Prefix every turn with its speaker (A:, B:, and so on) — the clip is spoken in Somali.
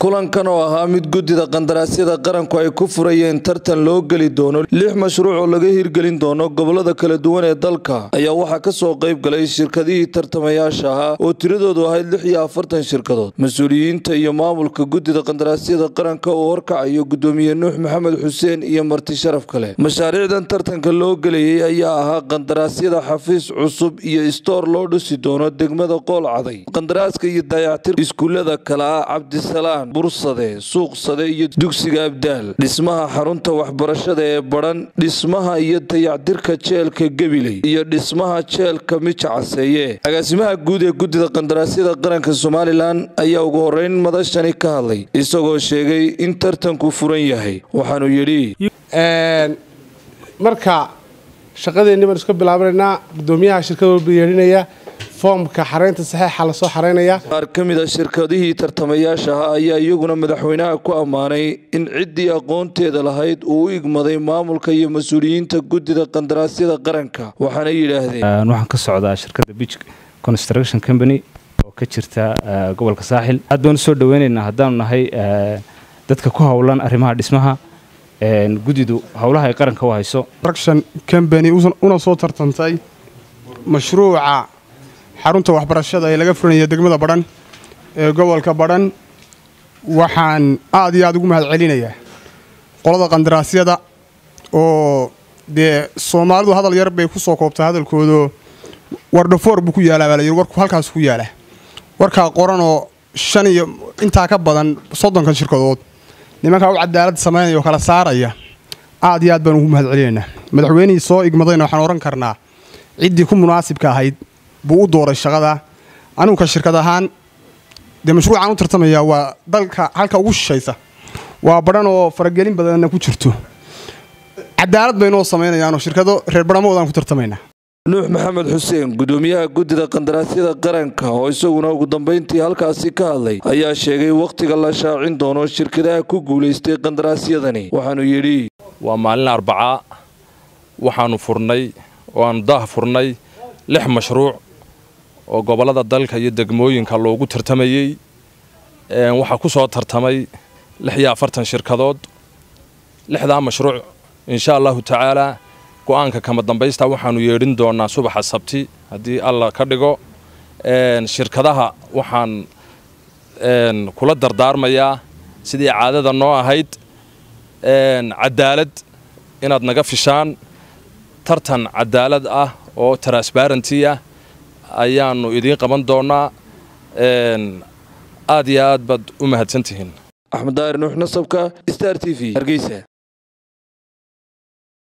A: kulankan oo ahaa mid guddida qandaraasyada qaranku ay ku furayeen tartan loo geli doono lix mashruuc oo laga hirgelin doono gobolada kala duwan ee dalka ayaa waxaa kasoo qayb galay shirkadihii tartamayaasha ahaa oo tiradoodu ahayd lix iyo afartan shirkadood mas-uuliyiinta iyo maamulka guddida qandaraasyada qaranka uu horkacayo guddoomiye nuux maxamed xuseen iyo marti sharaf kale mashaariicdan tartanka loo gelayay ayaa ahaa qandaraasyada xafiis cusub iyo istoor loo dhisi doono degmada qool caday qandaraaska iyo dayactir iskuulada kale ah cabdisalaan bursade suuqsade iyo dugsiga abdaal dhismaha xarunta waxbarashada ee badhan dhismaha iyo dayactirka jeelka gabiley iyo dhismaha jeelka mija caseeye agaasimaha guud ee guddida qandaraasyada qaranka somalilan ayaa ugu horeyn madashani ka hadlay isagoo sheegay in tartanku furan yahay waxaanu yidhi
B: marka shaqadeenni baan iska bilaabanaynaa guddoomiyaha shirkada walba yeedhinaya foomka xaraynta saxeixa lasoo xaraynaya
A: qaar ka mid a shirkadihii tartamayaasha ahaa ayaa iyaguna madaxweynaha ku ammaanay in ciddii aqoonteeda lahayd uu u igmaday maamulka iyo mas-uuliyiinta guddida qandaraasyada qaranka waxaana yidhaahdeen
C: waxaan ka socdaa shirkadda bij construction company oo ka jirta gobolka saaxil aad baan usoo dhaweynaynaa haddaanu nahay dadka ku howlan arrimaha dhismaha guddidu howlaha ay qaranka u hayso
D: construction company una soo tartantay mashruuca xarunta waxbarashada ee laga furanaya degmada badhan ee gobolka badhan waxaan aad iyo aad ugu mahad celinayaa qolada qandaraasyada oo dee soomaalidu hadal yar bay ku soo koobtaa hadalkoodo wardhafoor buu ku yaalaa baa layidhi warku halkaas ku yaala warkaa qoranoo shan iyo intaa ka badan soddonkan shirkadood nimankaa u cadaalad samaynaya oo kala saaraya aad iyo aad baan ugu mahad celinaynaa madaxweynihii soo igmadayna waxaan odhan karnaa ciddii ku munaasibka ahayd buu u dooray shaqada anuguka shirkad ahaan dee mashruucaan u tartamayaa waa dalka halka ugu shishaysa waa badhan oo faragelin badanna ku jirto cadaalad baynoo samaynayaanoo shirkado reer badhamoodaan ku tartamaynaa
A: nuux maxamed xuseen guddoomiyaha guddida qandaraasyada qaranka oo isaguna ugu dambayntii halkaasi ka hadlay ayaa sheegay wakhtiga la shaacin doono shirkadaha ku guulaystay qandaraasyadani waxaanu yidhi
E: waa maalin arbacaa waxaannu furnay oo aannu daah furnay lix mashruuc oo gobollada dalka iyo degmooyinka loogu tartamayey waxaa ku soo tartamay lix iyo afartan shirkadood lixdaa mashruuc insha allahu tacaalaa go'aanka kama dambaysta waxaannu yeedhin doonaa subaxa sabti haddii alla ka dhigo shirkadaha waxaan kula dardaarmayaa sidii caadada noo ahayd cadaalad inaad naga fishaan tartan cadaalad ah oo transbarenty ah ayaannu idiin qaban doonnaa aad iyo aad baad u mahadsantihiin
A: axmed daahir nuux nasabka star t v hargeysa